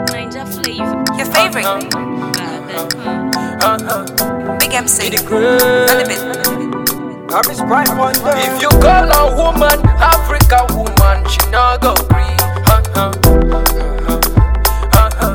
Ninja flavor. Your favorite. Big MC. the great. On the bit. I'm his bright wonder. If you call a woman Africa woman, she not go free. Uh-huh. Uh-huh.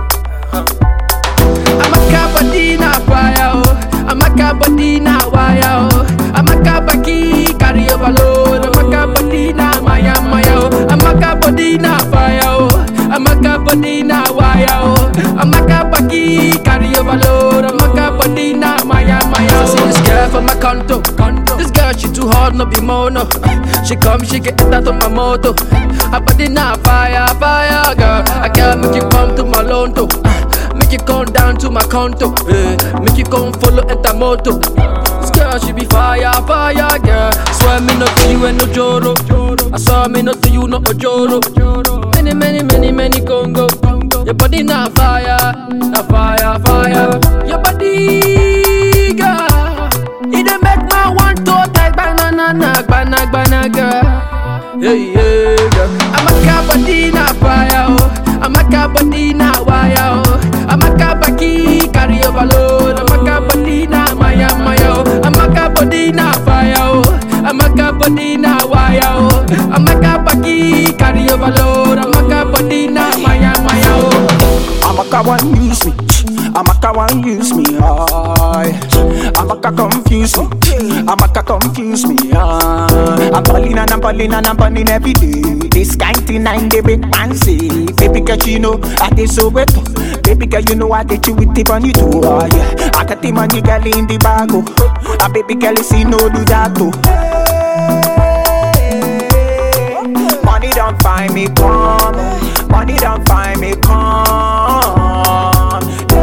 I'm a cabadina fire, oh. I'm a cabadina wire, oh. I'm a cabaki carry overload. I'm a cabadina maya maya, oh. I'm a cabadina fire, oh. I'm a cabadina wire, oh. I'm a cabaki carry overload. I'm a cabadina maya maya. oh. See this girl for my condo, condo. This girl she too hard, no be mono. She come, she get that on my moto. Her body na fire, fire, girl. I can't make you come to my Londo. Make you come down to my condo. eh. Make you come follow enter moto. This girl she be fire, fire, girl. Swear me not to you and no joro. I saw me not to you no ojoro. Many, many, many, many Congo. Your body na fire, na fire, fire. Your body, girl. It dey make my one toe tight, banana, banana, banana, girl. Yeah, yeah, girl. I'm a cabadina fire, oh. I'm a cabadina wire, oh. I'm a cabaki carry overload. I'm a cabadina maya maya, oh. I'm a cabadina fire, oh. I'm a cabadina wire, oh. I'm a cabaki carry overload. I'm a cabadina maya maya, oh. I'm a car one use me. I'm a car one use me. Aye. I'm a car confuse me. I'm a car confuse me. Aye. I'm balling and I'm balling and I'm balling every day. This kind thing I'm the big fancy. Baby girl, you know I did so wet. Baby girl, you know I did you with the bunny too. Ah, yeah. I got the money girl in the bag. Oh. Ah, baby girl, you see no do that too. Money don't find me come. Money don't find me come.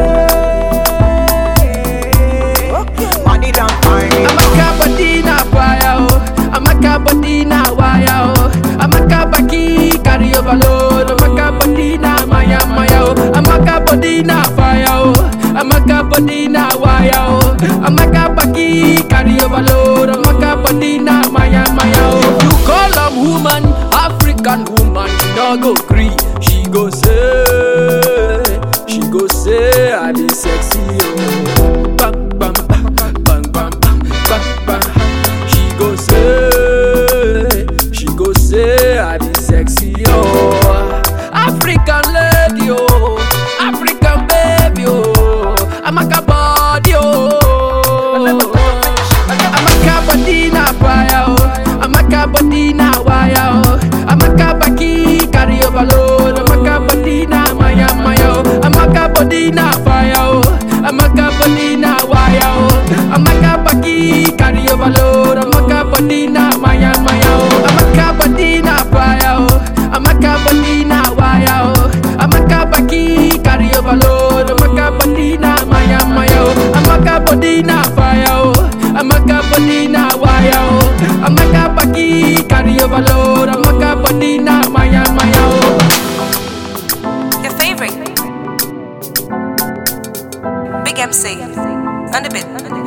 Money don't find me I'm a cabadina fire, oh. I'm a cabadina wire, oh. I'm a cabaki carry overload. I'm a cabadina maya maya, oh. I'm a cabadina fire, oh. I'm a cabadina wire, oh. I'm a cabaki carry overload. I'm a cabadina maya maya, oh. You call am woman, African woman, she no go gree. She go say, she go say I be sexy, oh. Bang bang bang bang bang bang bang. She go say, she go say I be sexy, oh. African lady, oh. African baby, oh. I'm a body, oh. I'm a cabadina fire, oh. I'm a cabadina wire, oh. I'm a cabaki carry overload. I'm a cabadina maya maya, oh. I'm a cabadina fire, oh. I'm a cabadina wire, oh. I'm a cabaki carry overload. I'm a cabadina maya maya, oh. I'm a cabadina fire, oh. I'm a cabadina wire, oh. I'm a cabaki carry overload. I'm a cabadina maya maya, oh. I'm a cabadina fire, oh. I'm a cabadina wire, oh. I'm a cabaki carry overload. I'm a cabadina maya maya, oh. Your favorite. Big MC. On the bit.